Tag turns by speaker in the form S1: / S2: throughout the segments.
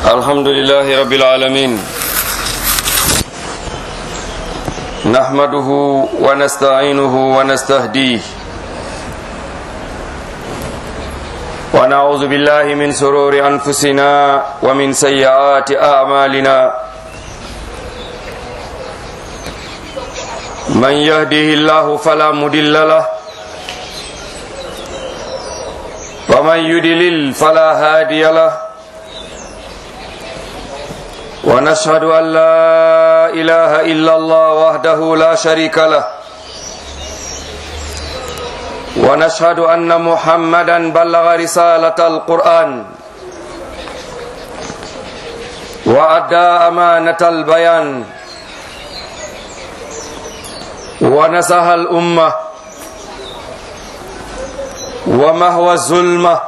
S1: الحمد لله رب العالمين نحمده ونستعينه ونستهديه ونعوذ بالله من سرور أنفسنا ومن سيئات أعمالنا من يهده الله فلا مضل له ومن يدلل فلا هادي له ونشهد أن لا إله إلا الله وحده لا شريك له ونشهد أن محمدا بلغ رسالة القرآن وأدى أمانة البيان ونصح الأمة ومهوى الظلمة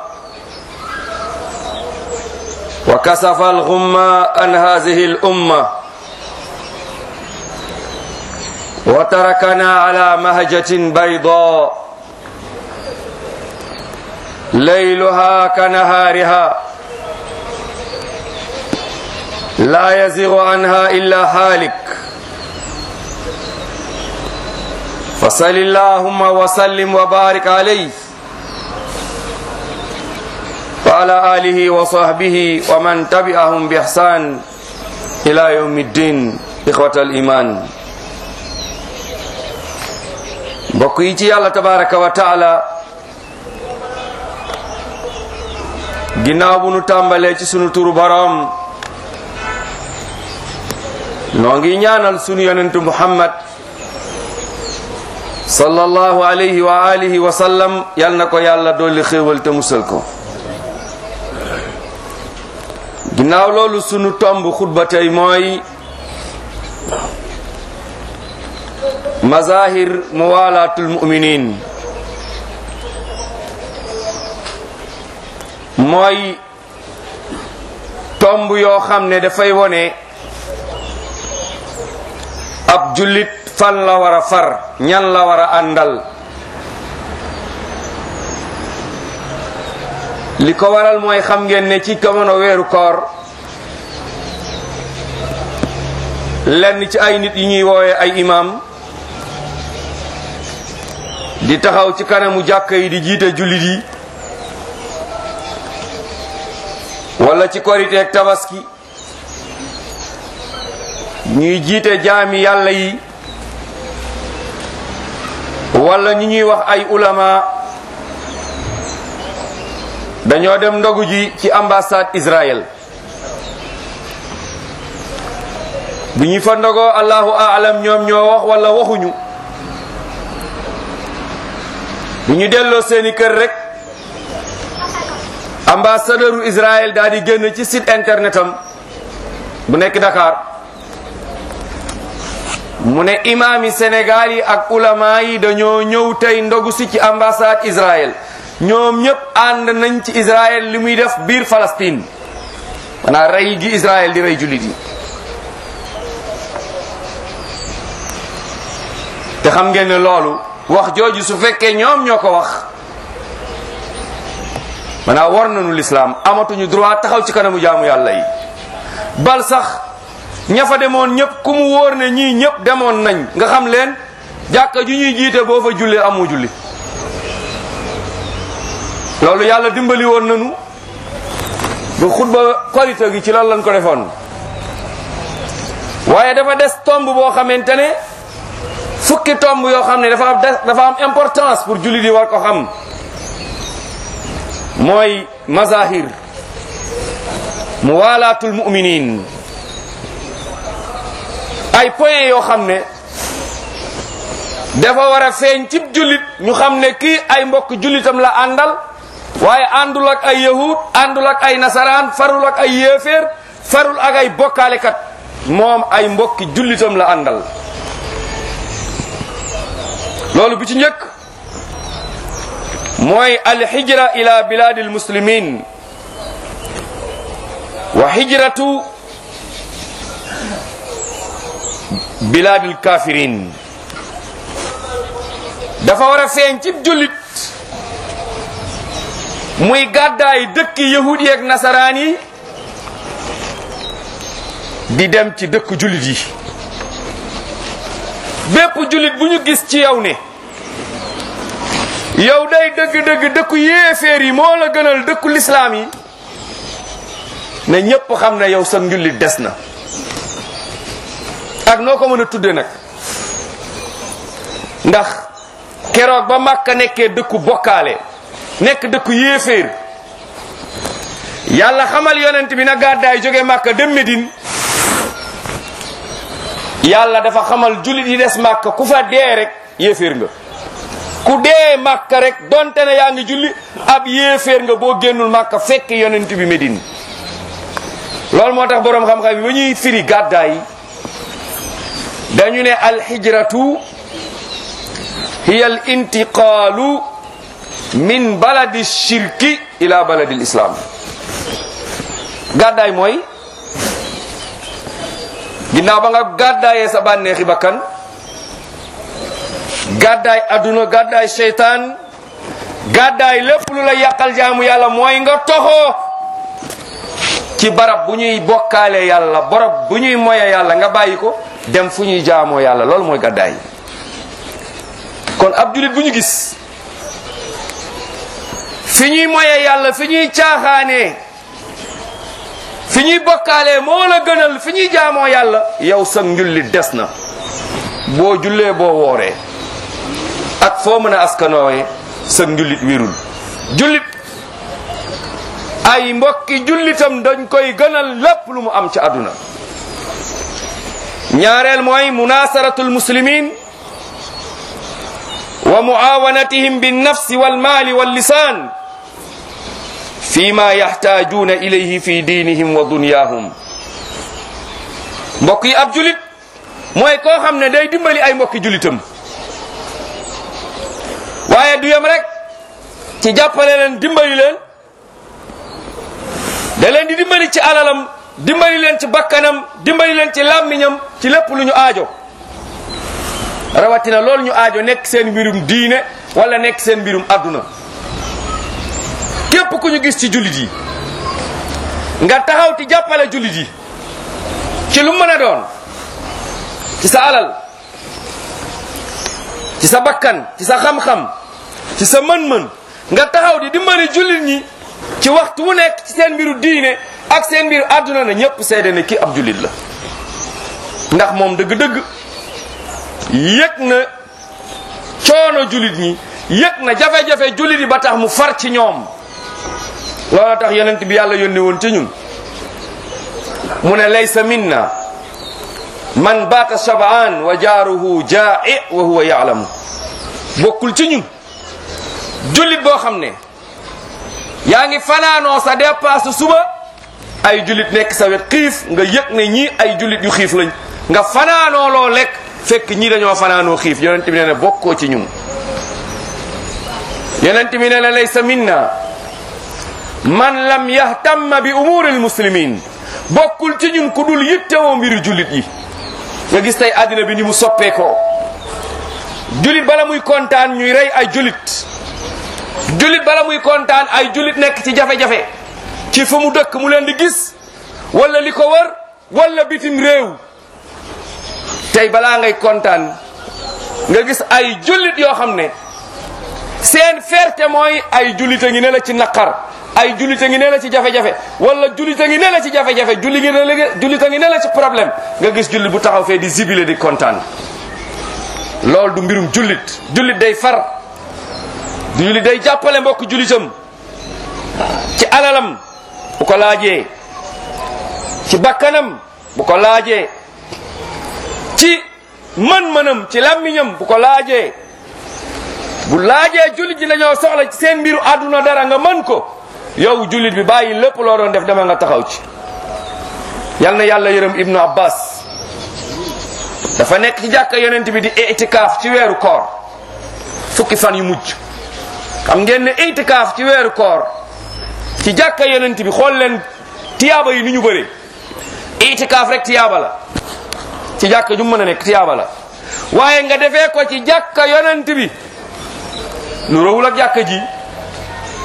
S1: وكسف الغمة عن هذه الأمة وتركنا على مهجة بيضاء ليلها كنهارها لا يزيغ عنها إلا هالك فصل اللهم وسلم وبارك عليه وعلى آله وصحبه ومن تبعهم بإحسان إلى يوم الدين إخوة الإيمان بقيتي الله تبارك وتعالى ginnaaw bu nu tàmbalee ci sunu turu boroom noo ngi ñaanal sunu yonentu muhammad sallallahu alayhi wa alihi wa sallam yal na ko yàlla dolli xéewal te musal ko ginnaaw loolu sunu tomb xutba tey mooy mazahir muwalaatul muminin mooy tomb yoo xam ne dafay wone ab jullit fan la war a far ñan la war a àndal li ko waral mooy xam ngeen ne ci jamono weeru koor lenn ci ay nit yi ñuy woowe ay imam di taxaw ci kanamu jàkka yi di jiite jullit yi wala ci koriteeg tabaski ñuy jiite jaami yàlla yi wala ñi ñuy wax ay ulama dañoo dem ndogu ji ci ambassade Israël bu ñu fa ndogoo allahu aalam ñoom ñoo wax wala waxuñu bu ñu delloo seeni kër rek ambassadeuru Israël daal di génn ci site internet am bu nekk Dakar mu ne imaam yi Sénégal yi ak ulama yi dañoo ñëw tey ndogu si ci ambassade Israël ñoom ñëpp ànd nañ ci Israël li muy def biir Palestine maanaam rey gi Israël di rey jullit yi te xam ngeen ne loolu wax jooju su fekkee ñoom ñoo ko wax maanaam war nañu lislaam amatuñu droit taxaw ci kanamu jaamu yàlla yi bal sax ña fa demoon ñëpp ku mu wóor ne ñii ñëpp demoon nañ nga xam leen jàkka ju ñuy jiite boo fa jullee amoo julli loolu yàlla dimbali woon nañu bu xutba korite gi ci loolu lañ ko defoon waaye dafa des tomb boo xamante ne fukki tomb yoo xam ne dafa am dafa am importance pour julli di war ko xam mooy mazahir muwalaatul muminin ay point yoo xam ne dafa war a feeñ cib jullit ñu xam ne kii ay mbokk jullitam la àndal waaye àndul ak ay yahud àndul ak ay nasaraan farul ak ay yéeféer farul ak ay bokkaalekat moom ay mbokki jullitam la àndal loolu bi ci njëkk mooy alhijra ila biladi almuslimin wa hijratu biladi alkafirin dafa war a feeñ ci jullit muy gàddaay dëkki yahudi ak nasaraan yi di dem ci dëkk jullit yi bépp jullit bu ñu gis ci yow ne yow day dëgg-dëgg dëkku yéeféer yi moo la gënal dëkku lislaam yi ne ñépp xam ne yow sa njullit des na ak noo ko mën a tudde nag ndax keroog ba Makka nekkee dëkku bokkaale nekk dëkku yéeféer yàlla xamal yonent bi na gàddaay jóge Makka dem Medine yàlla dafa xamal jullit yi des Makka ku fa dee rek yéeféer nga ku dee Makka rek donte ne yaa ngi julli ab yéeféer nga boo génnul Makka fekk yonent bi Medine loolu moo tax boroom xam-xam bi ba ñuy firi gàddaay dañu ne alxijratu hiya al intiqaalu min baladi shirki ila baladi islam gàddaay mooy ginnaaw ba nga gàddaayee sa bànneexi bakkan gàddaay adduna gàddaay seytaan gàddaay lépp lu la yàqal jaamu yàlla mooy nga toxoo ci barab bu ñuy bokkaale yàlla barab bu ñuy moye yàlla nga bàyyi ko dem fu ñuy jaamoo yàlla loolu mooy gàddaay kon ab julit bu ñu gis fi ñuy moye yàlla fi ñuy caaxaanee fi ñuy bokkaalee moo la gënal fi ñuy jaamoo yàlla yow sa njulli des na boo jullee boo wooree ak foo mën a askanoowee sa njullit wérul jullit ay mbokki jullitam dañ koy gënal lépp lu mu am ci àdduna ñaareel mooy munasaratul muslimin wa muawanatihim binnafsi walmaali wallisaan fi ma yaxtaajuuna ilayhi fi diinihim wa dunyaahum mbokk yi ab julit mooy koo xam ne day dimbali ay mbokki julitam waaye du yem rek ci jàppale leen dimbali leen da leen di dimbali ci alalam dimbali leen ci bakkanam dimbali leen ci làmmiñam ci lépp lu ñu aajo rawatina loolu ñu aajo nekk seen mbirum diine wala nekk seen mbirum adduna képp ku ñu gis ci jullit yi nga taxaw ti jàppale jullit yi ci lu mën a doon ci sa alal ci sa bakkan ci sa xam-xam ci sa mën-mën nga taxaw di dimbali jullit ñi ci waxtu wu nekk ci seen mbiru diine ak seen mbiru àdduna na ñépp seede ne kii ab jullit la ndax moom dëgg-dëgg yëg na coono jullit ñi yëg na jafe-jafe jullit yi ba tax mu far ci ñoom loolu tax yonent bi yàlla yónni woon ci ñun mu ne laysa minna man baata shabaan wa jaaruhu jaa'i wa huwa yaalamu bokkul ci ñun jullit boo xam ne yaa ngi fanaanoo sa dépasse suba ay jullit nekk sa wet xiif nga yëg ne ñii ay jullit yu xiif lañ nga fanaanoo loo lekk fekk ñii dañoo fanaanoo xiif yonent bi ne ne bokkoo ci ñun yonent bi ne ne laysa minna man lam yahtamma bi umuri almuslimin bokkul ci ñun ku dul yittewoo mbiru jullit yi nga gis tey àddina bi ni mu soppeekoo jullit bala muy kontaan ñuy rey ay jullit jullit bala muy kontaan ay jullit nekk ci jafe-jafe ci fa mu dëkk mu leen di gis wala li ko wër wala bitim réew tey balaa ngay kontaan nga gis ay jullit yoo xam ne seen fierté mooy ay jullit a ngi ne la ci naqar ay jullit a ngi ne la ci jafe-jafe wala jullit a ngi ne la ci jafe-jafe julli ngi ne la jullit a ngi ne la ci problème nga gis jullit bu taxaw fee di zibile di kontaan loolu du mbirum jullit jullit day far jullit day jàppale mbokk jullitam ci alalam bu ko laajee ci bakkanam bu ko laajee ci mën-mënam ci làmmiñam bu ko laajee bu laajee jullit ji dañoo soxla ci seen mbiru àdduna dara nga mën ko yow jullit bi bàyyi lépp loo doon def dama nga taxaw ci yal na yàlla yërëm ibnu abbas dafa nekk ci jàkka yonent bi di itikaaf ci weeru koor fukki fan yu mujj xam ngeen ne itikaaf ci weeru koor ci jàkka yonent bi xool leen tiyaaba yi ni ñu bëree itikaaf rek tiyaaba la ci jàkka ju mën a nekk tiyaaba la waaye nga defee ko ci jàkka yonent bi nu rawul ak jàkka ji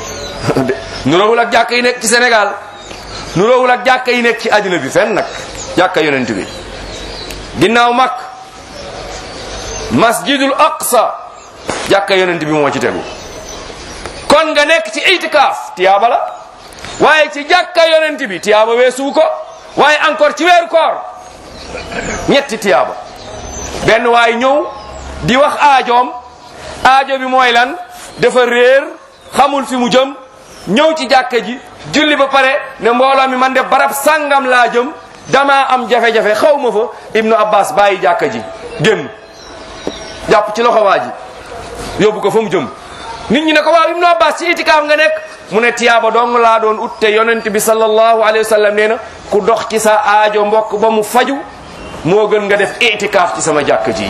S1: nu rawul ak jàkka yi nekk ci Sénégal nu rawul ak jàkka yi nekk ci àddina bi fenn nag jàkka yonent bi ginnaaw mag masjidul aqsa jàkka yonent bi moo ci tegu kon nga nekk ci itikaaf tiyaaba la waaye ci jàkka yonent bi tiyaaba weesuwu ko waaye encore ci weeru koor ñetti tiyaaba benn waay ñëw di wax aajoom aajo bi mooy lan dafa réer xamul fi mu jëm ñëw ci jàkka ji julli ba pare ne mbooloo mi man de barab sàngam laa jëm damaa am jafe-jafe xaw ma fa ibnu abbas bàyyi jàkka ji génn jàpp ci loxo waa ji yóbbu ko fa mu jëm nit ñi ne ko waaw ibnu abbas ci itikaaf nga nekk mu ne tiyaaba dong laa doon ut te yonent bi sallallahu alayhi wa sallam nee na ku dox ci sa aajo mbokk ba mu faju moo gën nga def itikaaf ci sama jàkka ji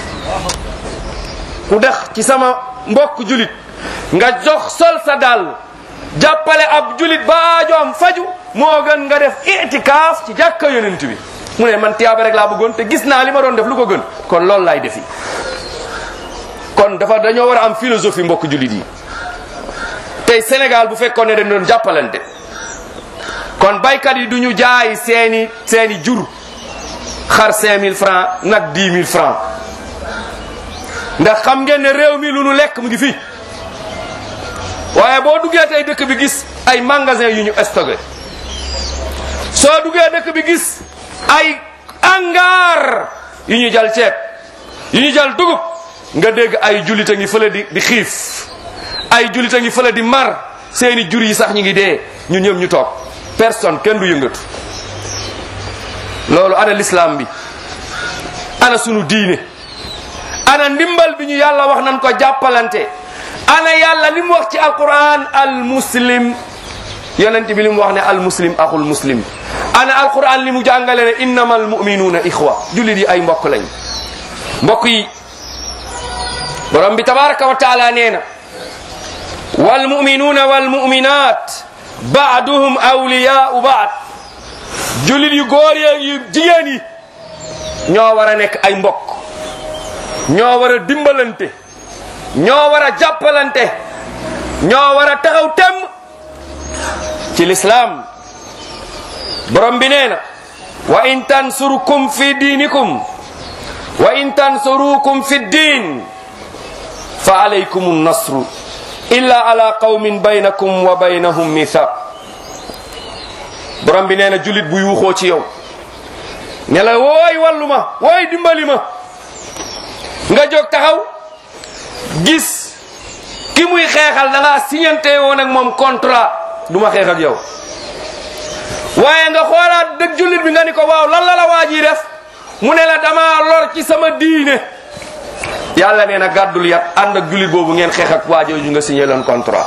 S1: ku dex ci sama mbokk julit nga jox sol sa dàll jàppale ab julit ba aajoom faju moo gën nga def itikaaf ci jàkka yonent bi mu ne man tiyaaba rek laa bëggoon te gis naa li ma doon def lu ko gën kon loolu laay defi kon dafa dañoo war a am philosophie mbokk julit yi tey Sénégal bu fekkoon ne dañ doon jàppalante kon baykat yi du ñu jaay seeni seeni jur xar 5000 francs nag 10 000 francs ndax xam ngeen ne réew mi lu nu lekk mu ngi fi waaye boo duggee tey dëkk bi gis ay magasin yu ñu stocké soo duggee dëkk bi gis ay hangar yu ñu jal ceeb yu ñu jal dugub nga dégg ay jullit a ngi fële di di xiif ay jullit a ngi fële di mar seeni jur yi sax ñu ngi dee ñun ñëpp ñu toog personne kenn du yëngatu loolu ana l'islam bi ana sunu diine ana ndimbal bi ñu yàlla wax nan ko jàppalante ana yàlla li mu wax ci alquran al muslim yonent bi li mu wax ne al muslim axul muslim ana alquran li mu jàngale ne innama al muminuuna ixwa jullit yi ay mbokk lañ mbokk yi borom bi tabaraka wa taala nee na wal muminuuna wal muminat baaduhum awliyaau baad jullit yu góor yeeg yu jigéen yi ñoo war a nekk ay mbokk ñoo war a dimbalante ñoo war a jàppalante ñoo war a taxaw tem ci lislaam borom bi nee na wa in tansurukum fi diinikum wa in tansurukum fi diin fa alaykum nasru illa ala qawmin baynakum wa baynahum mithaq borom bi nee na julit bu yuuxoo ci yow ne la wooy wallu ma wooy dimbali ma nga jóg taxaw gis ki muy xeexal da ngaa signante woon ak moom contrat du ma xeex ak yow waaye nga xoolaat dëgg jullit bi nga ni ko waaw lan la la waa ji def mu ne la dama lor ci sama diine yàlla nee na gàddul yat ànd ak jullit boobu ngeen xeex ak waa jooju nga signé leen contrat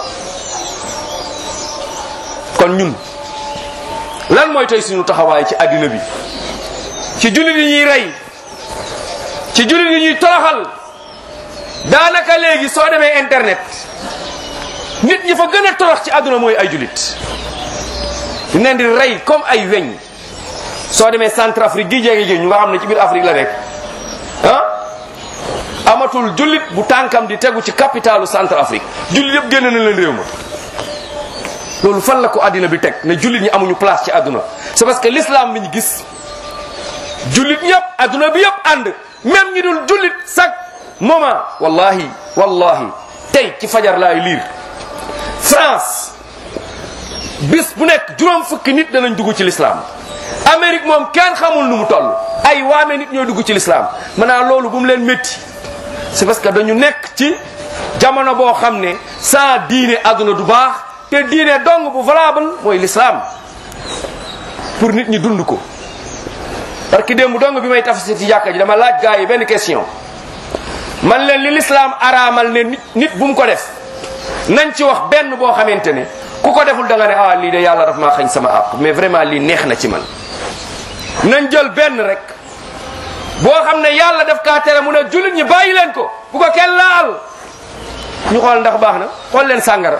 S1: kon ñun lan mooy tey suñu taxawaay ci àddina bi ci jullit yi ñuy rey ci jullit yi ñuy toroxal daanaka léegi soo demee internet nit ñi fa gën a torox ci àdduna mooy ay jullit ñu leen di rey comme ay weñ soo demee Centrafrique gi jege gi ñu nga xam ne ci biir Afrique la nekk ah amatul jullit bu tànkam di tegu ci capitalu Centrafrique jullit yëpp génn na leen réew ma loolu fan la ko àddina bi teg ne jullit ñi amuñu place ci àdduna c'est parce que l'islam bi ñu gis jullit ñëpp àdduna bi yëpp ànd même ñi dul jullit chaque moment wallahi wallahi tey ci fajar laay liir France bis bu nekk juróom fukki nit danañ dugg ci l'islam Amérique moom kenn xamul nu mu toll ay waame nit ñooy dugg ci l'islam maanaam loolu bu mu leen métti c'est parce que dañu nekk ci jamono boo xam ne sans diine àdduna du baax te diine dong bu valable mooy l'islam pour nit ñi dund ko parce que démb dong bi may tafsir ci jàkka ji dama laaj gaa yi benn question man leen li l'islam araamal ne nit nit bu mu ko def nañ ci wax benn boo xamante ne ku ko deful da nga ne ah lii de yàlla daf maa xañ sama àpp mais vraiment lii neex na ci man nañ jël benn rek boo xam ne yàlla daf kaa tere mu ne jullit ñi bàyyi leen ko bu ko kenn laal ñu xool ndax baax na xool leen sàngara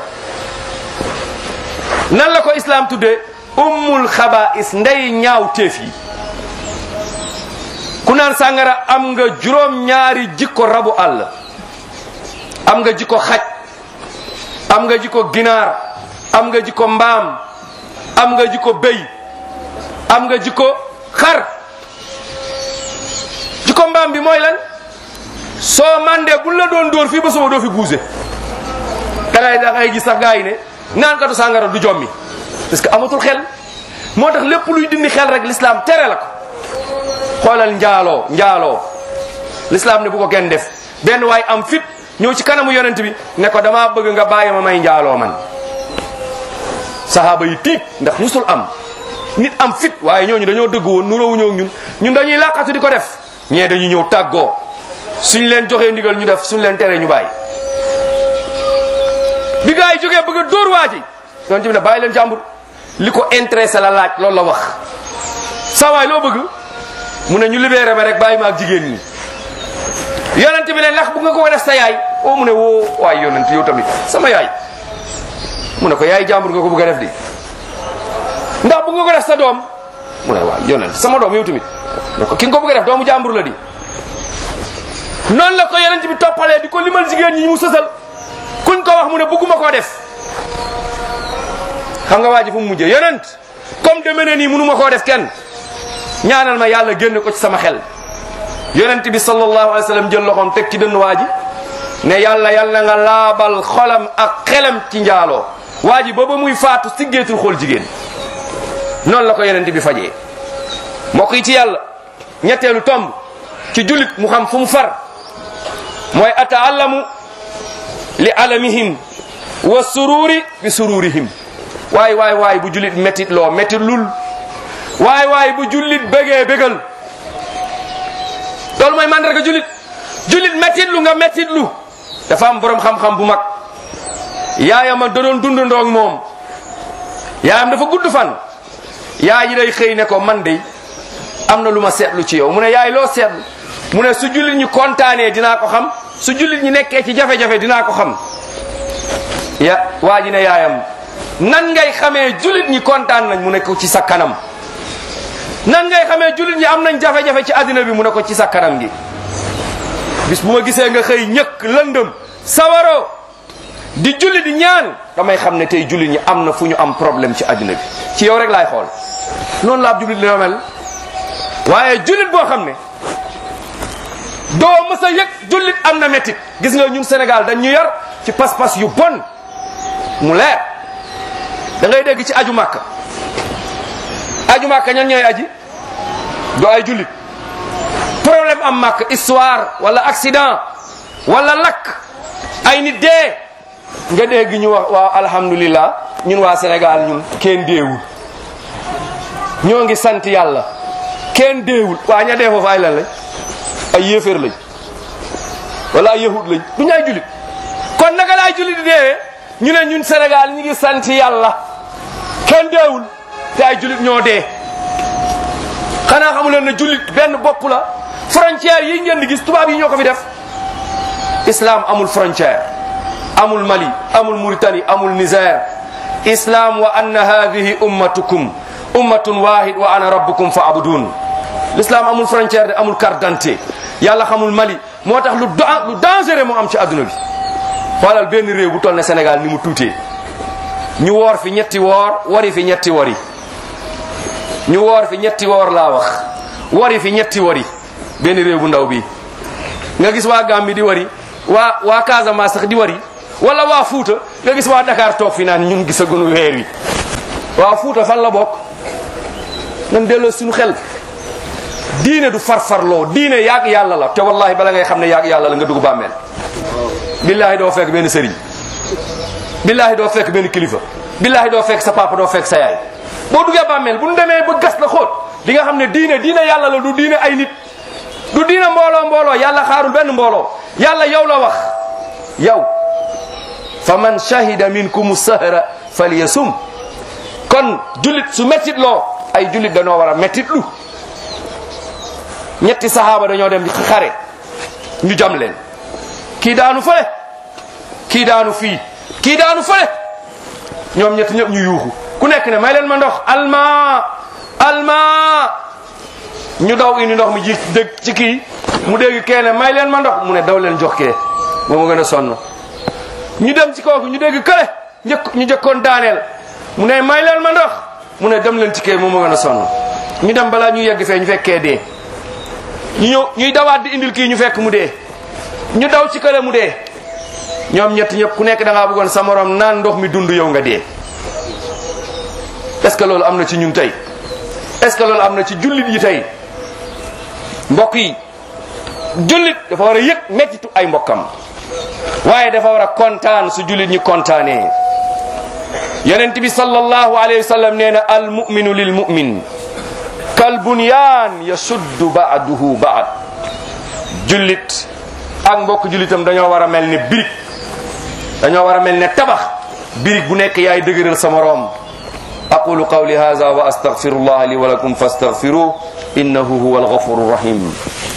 S1: nan la ko islam tuddee ummul xabaa'is ndey ñaaw téef yi ku naan sàngara am nga juróom ñaari jikko rabu àll am nga jikko xaj am nga jikko ginaar am nga jikko mbaam am nga jikko béy am nga jikko xar ci ko mbaam bi mooy lan soo mandee buñ la doon dóor fii ba suba doo fi buuse da ngay da ngay gis sax gaa yi ne naan katu sàngara du jommi parce que amatul xel moo tax lépp luy dindi xel rek l'islam tere la ko xoolal njaaloo njaaloo l'islam ne bu ko kenn def benn waay am fit ñëw ci kanamu yonent bi ne ko damaa bëgg nga bàyyi ma may njaaloo man sahaaba yi tiit ndax musul am nit am fit waaye ñooñu dañoo dëgg woon nuróowu ñëw ñun ñun dañuy làqatu di ko def ñee dañuy ñëw tàggoo suñ leen joxee ndigal ñu def suñ leen teree ñu bàyyi bi gaa yi jógee bëgg a dóor waa ji yonent bi ne bàyyi leen jàmbur li ko intéressé la laaj loolu la wax sa waay loo bëgg mu ne ñu libéré ma rek bàyyi ma ak jigéen ñi yonent bi ne ndax bu nga ko def sa yaay o mu ne woo waay yonent yow tamit sama yaay mu ne ko yaay jàmbur nga ko bëgg a def di ndax bu nga ko def sa doom mu ne waay yonent sama doom yow tamit ne ko ki nga ko bëgg a def doomu jàmbur la di noonu la ko yonent bi toppalee di ko limal jigéen ñi mu sësal kuñ ko wax mu ne bëgguma koo def xam nga waa ji fu mu mujjee yonent comme deme ne nii mënuma koo def kenn ñaanal ma yàlla génne ko ci sama xel yonent bi sallallahu alayhi wa sallam jël loxoom teg ci dënn waa ji ne yàlla yàlla nga laabal xolam ak xelam ci njaaloo waa ji booba muy faatu siggeetul xool jigéen noonu la ko yonent bi fajee mbokk yi ci yàlla ñetteelu tomb ci jullit mu xam fu mu far mooy ataallamu li alamihim wa sururi bi sururihim waay waay waay bu jullit métit loo métit lul waay waay bu jullit bégee bégal loolu mooy mandarga jullit jullit métit lu nga métit lu dafa am borom xam-xam bu mag yaayam a da doon dund ndoog moom yaayam dafa gudd fan yaay ji day xëy ne ko man de am na lu ma seetlu ci yow mu ne yaay loo seetlu mu ne su jullit ñi kontaanee dinaa ko xam su jullit ñi nekkee ci jafe-jafe dinaa ko xam ya waa ji ne yaayam nan ngay xamee jullit ñi kontaan nañ mu ne ko ci sa kanam nan ngay xamee jullit ñi am nañ jafe-jafe ci àddina bi mu ne ko ci sa kanam gi bis bu ma gisee nga xëy ñëkk lëndëm sawaro di julli di ñaan damay xam ne tey jullit ñi am na fu ñu am problème ci àddina bi ci yow rek laay xool noonu la ab jullit la mel waaye jullit boo xam ne doo mës a yëg jullit am na métit gis nga ñun Sénégal dañ ñu yar ci pas-pas yu bon mu leer da ngay dégg ci aju màkka aju màkka ñan ñooy aji do ay jullit problème am màkk histoire wala accident wala lakk ay nit dee nga dégg ñu wax waaw alhamdulillah ñun waa Sénégal ñun kenn deewul ñoo ngi sant yàlla kenn deewul waa ña dee foofu ay lan lañ ay yéeféer lañ wala ay yahud lañ du ñu ay jullit kon naka laay jullit di deewee ñu ne ñun Sénégal ñu ngi sant yàlla kenn deewul te ay jullit ñoo dee xanaa xamu leen ne jullit benn bopp la frontière yi ngeen di gis tubaab yi ñoo ko fi def islam amul frontière amul Mali amul Mauritanie amul Niger islam wa anna hadihi ummatukum ummatun wahid wa ana rabbukum fa abudun l'islam amul frontière de amul carte d'identité yàlla xamul Mali moo tax lu lu dangereux mu am ci adduna bi xoolal benn réew bu toll ne Sénégal ni mu tuutee ñu woor fi ñetti woor wari fi ñetti wari ñu woor fi ñetti woor laa wax wari fi ñetti wari benn réew bu ndaw bi nga gis waa Gambie di wari waa waa Casamance sax di wari wala waa Fuuta nga gis waa Dakar toog fi naan ñun gisaguñu weer wi waa Fuuta fan la bokk nan delloo suñu xel diine du farfarloo diine yaag yàlla la te wallahi bala ngay xam ne yaag yàlla la nga dugg bàmmeel billahi doo fekk benn sëriñ billahi doo fekk benn kilifa billahi doo fekk sa papa doo fekk sa yaay boo duggee bàmmeel bu ñu demee ba gas la xóot di nga xam ne diine diine yàlla la du diine ay nit du diine mbooloo mbooloo yàlla xaarul benn mbooloo yàlla yow la wax yow fa man shahida minkum sahra falyasum kon jullit su mettit loo ay jullit dañoo war a mettit lu ñetti sahaaba dañoo dem ci xare ñu jam leen kii daanu fële kii daanu fii kii daanu fële ñoom ñetti ñëpp ñu yuuxu ku nekk ne may leen ma ndox alma alma ñu daw indi ndox mi ji dégg ci kii mu dégg kee ne may leen ma ndox mu ne daw leen jox kee moo ma gën a sonn ñu dem ci kooku ñu dégg kële njëkk ñu jëkkoon daaneel mu ne may leen ma ndox mu ne dem leen ci kee moo ma gën a sonn ñu dem balaa ñuy yegg fee ñu fekkee dee ñu ñëw ñuy dawaat di indil kii ñu fekk mu dee ñu daw ci kële mu dee ñoom ñett ñëpp ku nekk da ngaa bëggoon sa morom naan ndox mi dund yow nga dee est-ce que loolu am na ci ñun tey est-ce que loolu am na ci jullit yi tey mbokk yi jullit dafa war a yëg mettitu ay mbokkam waaye dafa war a kontaan su jullit ñi kontaanee yonent bi sallallahu alayhi wa sallam nee na al muminu lil mumin kal bunyaan yasuddu baaduhu baad jullit ak mbokk jullitam dañoo war a mel ne birig dañoo war a mel ne tabax birig bu nekk yaay dëgëral sa moroom aqulu qawli hadha wa astaghfirullah li wa lakum fastaghfiruh innahu huwa alghafuru rahim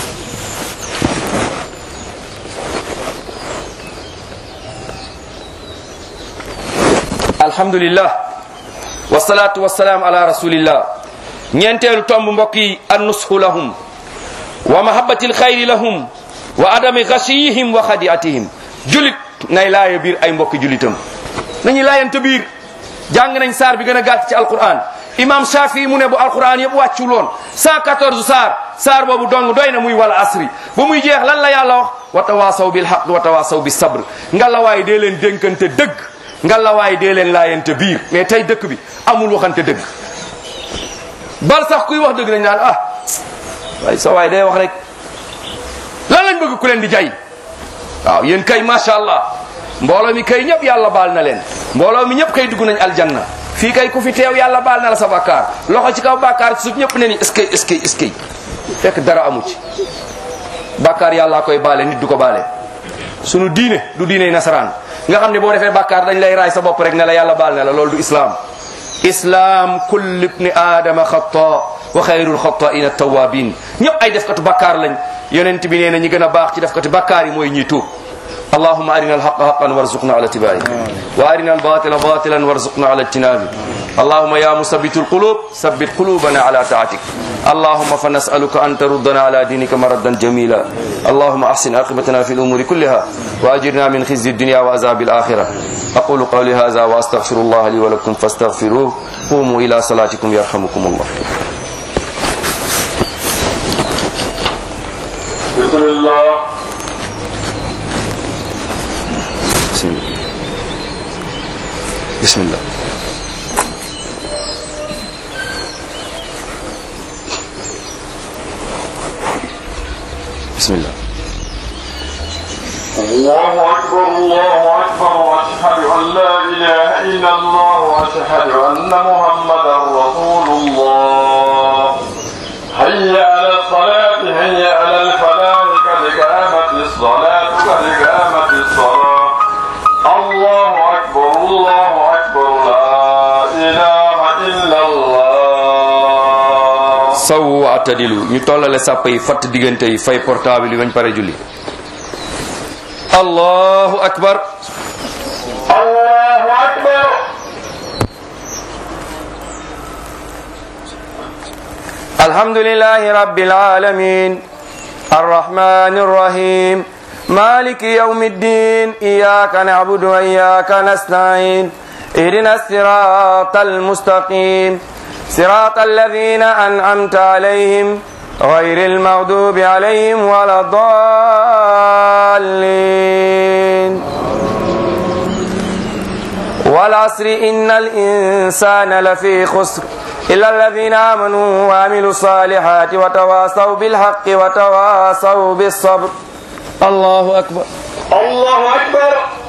S1: alhamdulillah wassalatu wassalaam ala rasulillah ñeenteelu tomb mbokk yi annushu lahum wa mahabbati alxayri lahum wa adami ghashiyihim wa khadi'atihim julit nay laaya biir ay mbokki julitam nañu laayante biir jàng nañ saar bi gën a gàtt ci alquran imam Shafi mu ne bu alquran yëpp wàccul woon 114 saar saar boobu dong doy na muy wal asri ba muy jeex lan la yàlla wax wa tawasaw bil haqq wa tawasaw bis sabr ngalawaay dee leen dénkante dëgg ngalawaay dee leen laayante biir mais tey dëkk bi amul waxante dëgg bal sax kuy wax dëgg nañ naan ah waaye sa waay day wax rek lan lañ bëgg ku leen di jay waaw yéen kay macha allah mbooloo mi kay ñëpp yàlla baal na leen mbooloo mi ñëpp kay dugg nañ aljanna fii kay ku fi teew yàlla baal na la sa bakkaar loxo ci kaw bakkaar ci suuf ñëpp ne ni est-ce que est-ce que est-ce que fekk dara amu ci bakkaar yàllaa koy baale nit du ko baale sunu diine du diine nasaraan nga xam ne boo defee bakkaar dañ lay raay sa bopp rek ne la yàlla baal na la loolu du islam islam kullu ibni aadama xata wa xayrul xata'ina tawabin ñëpp ay defkatu bakkaar lañ yonent bi nee na ñi gën a baax ci defkati bakkaar yi mooy ñiy tuub اللهم أرنا الحق حقا وارزقنا على اتباعه وأرنا الباطل باطلا وارزقنا على اجتنابه اللهم يا مثبت القلوب ثبت قلوبنا على طاعتك اللهم فنسألك أن تردنا على دينك مردا جميلا اللهم أحسن عاقبتنا في الأمور كلها وأجرنا من خزي الدنيا وعذاب الآخرة أقول قولي هذا وأستغفر الله لي ولكم فاستغفروه قوموا إلى صلاتكم يرحمكم الله
S2: بسم الله
S1: بسم الله بسم الله بسم الله
S2: الله أكبر الله أكبر وأشهد أن لا إله إلا الله وأشهد أن محمدا رسول الله حي على الصلاة حي على الفلاح قد قامت الصلاة قد قامت الصلاة الله أكبر الله أكبر لا إله إلا الله
S1: saw atadilu ñu tollale sàpp yi fatt diggante yi fay portable yi bañ pare julli allahu akbar
S2: الله أكبر
S1: الحمد لله رب العالمين الرحمن الرحيم مالك يوم الدين إياك نعبد وإياك نستعين اهدنا الصراط المستقيم صراط الذين أنعمت عليهم غير المغضوب عليهم ولا الضالين والعصر إن الإنسان لفي خسر إلا الذين آمنوا وعملوا الصالحات وتواصوا بالحق وتواصوا بالصبر الله أكبر
S2: الله أكبر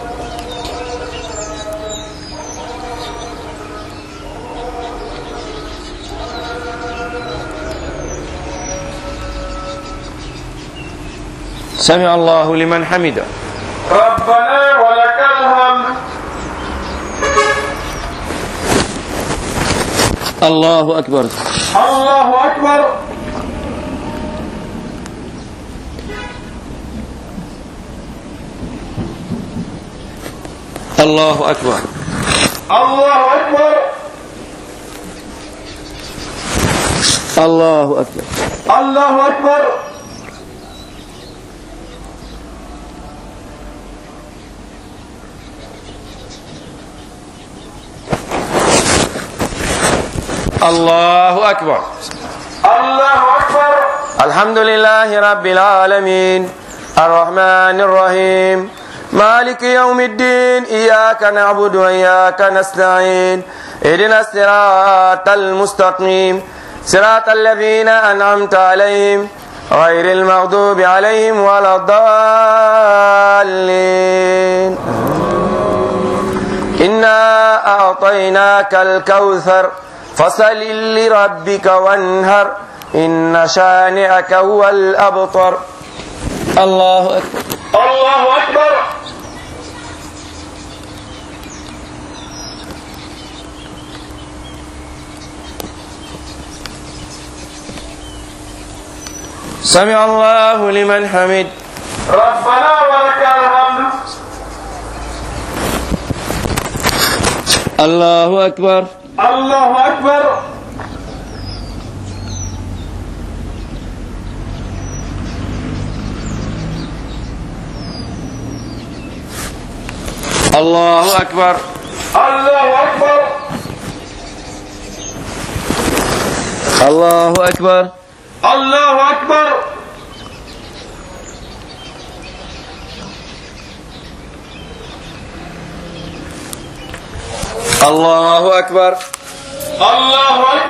S1: سمع الله لمن حمده
S2: ربنا ولك الحمد
S1: الله أكبر
S2: الله أكبر
S1: الله أكبر
S2: الله أكبر
S1: الله أكبر
S2: الله أكبر
S1: الله أكبر
S2: الله أكبر
S1: الحمد لله رب العالمين الرحمن الرحيم مالك يوم الدين إياك نعبد وإياك نستعين اهدنا الصراط المستقيم صراط الذين أنعمت عليهم غير المغضوب عليهم ولا الضالين إنا أعطيناك الكوثر فصل لربك وانهر إن شانئك هو الأبطر الله أكبر
S2: الله أكبر
S1: سمع الله لمن حمد
S2: ربنا ولك الحمد
S1: الله أكبر
S2: الله أكبر
S1: الله أكبر
S2: الله أكبر
S1: الله أكبر
S2: الله أكبر
S1: الله أكبر
S2: الله أكبر